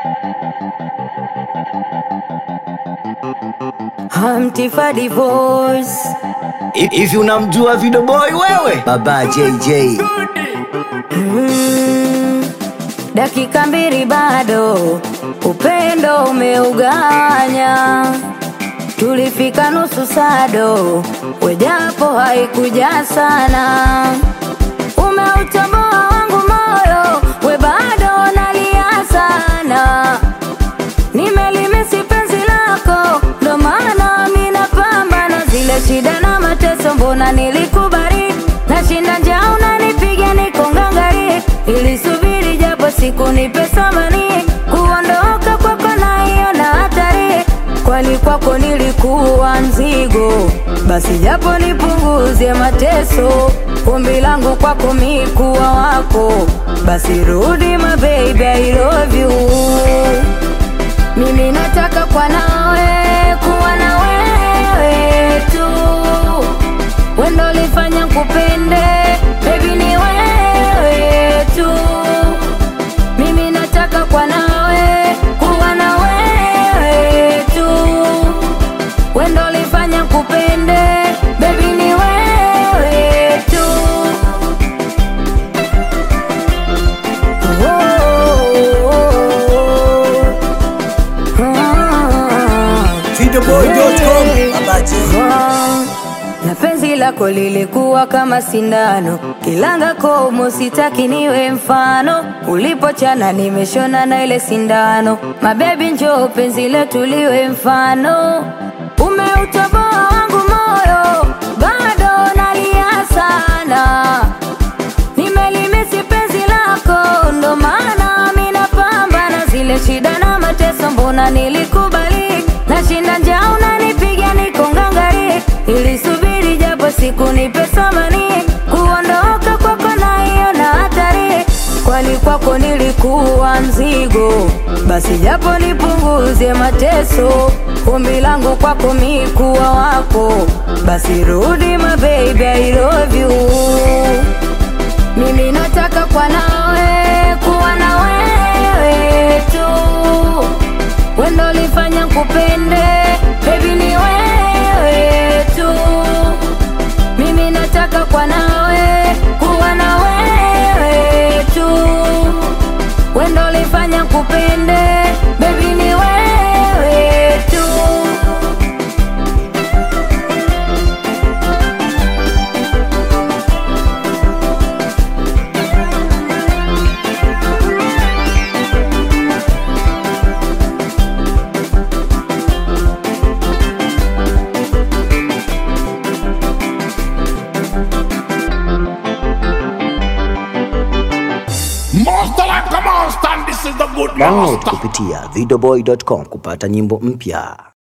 Hamtifa divorce Hivi unamjua Video Boy wewe? Baba JJ. mm, dakika mbili bado upendo umeuganya tulifika nusu sado wejapo haikuja sana umeutoboa wangu moyo we bado nalia sana nimelimisi penzi lako ndo maana mi napambana zile shida na mateso mbona nilikubali nashinda njaa unanipiga niko ngangari ilisubiri japo siku nipe samani kuondoka kwako naiona hatari kwani kwako nilikuwa mzigo basi japo nipunguze mateso ombi langu kwako mikuwa wako basi rudi my baby I love you mimi nataka kwa nawe kuwa na wewe tu wendo lifanya kupende baby ni wewe tu mimi nataka kwa nawe kuwa na wewe tu wendo lifanya kupende baby ni wewe tu oh, oh, oh. Videoboy.com. Baba J. na penzi lako lilikuwa kama sindano kilanga komo sitaki niwe mfano ulipochana nimeshona na ile sindano mabebi njoo penzi letu liwe mfano umeutoboa wangu moyo bado nalia sana nimelimisi penzi lako ndo maana mi napambana zile shida na mateso mbona nilikubali nashinda njaa unanipiga niko ngangari ilisubiri japo siku nipe samani kuondoka kwako naiona hatari kwani kwako nilikuwa mzigo basi japo nipunguze mateso ombi langu kwako mikuwa wako basi rudi my baby I love you mimi nataka kwa nawe kuwa na wewe tu wendo lifanya kupende baby ni wewe tu mimi nataka kwa nawe kuwa na wewe tu wendo lifanya kupende baby ni wewe tu Master like a monster, and this is the good Download master. kupitia videoboy.com kupata nyimbo mpya.